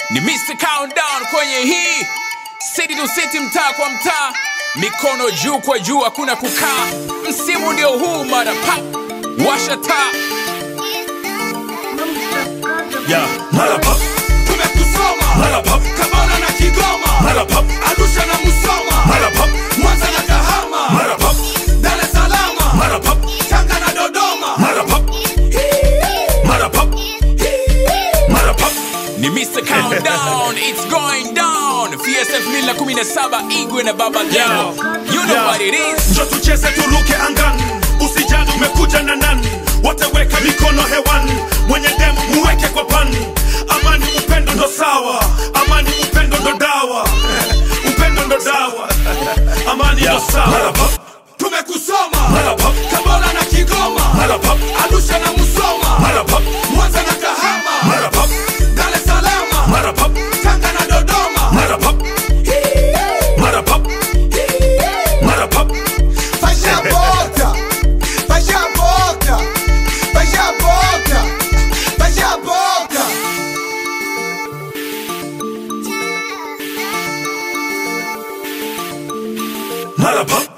ni Mr. Countdown kwenye hii city to city, mtaa kwa mtaa, mikono juu kwa juu, hakuna kukaa. Msimu ndio huu, mara pap, washa taa Yeah. Mara pap, tumekusoma mara pap, Tabora na Kigoma, mara pap, Arusha na Musoma, mara pap, Mwanza na Kahama, mara pap, Dar es Salaam, mara pap, Tanga na Dodoma. mara pap, mara pap, mara pap. ni Mr. Countdown, it's going down. FSF 2017 Igwe na Baba Levo, you know Yeah. what it is. Njo tucheze turuke angani, usijali umekuja na nani, wote weka mikono hewani, mwenye demu muweke kwa pani. Amani upendo ndo sawa, amani upendo ndo dawa, upendo ndo dawa, amani ndo sawa. Mara pap, Tumekusoma mara pap, Tabora na Kigoma, mara pap, Arusha na Musoma, mara pap, Mwanza na Kahama, mara pap, Dar es Salaam, mara pap, Tanga na Dodoma. mara pap, mara pap, mara pap. Faz a boca, faz a boca, faz a boca, faz a boca. Mara pap,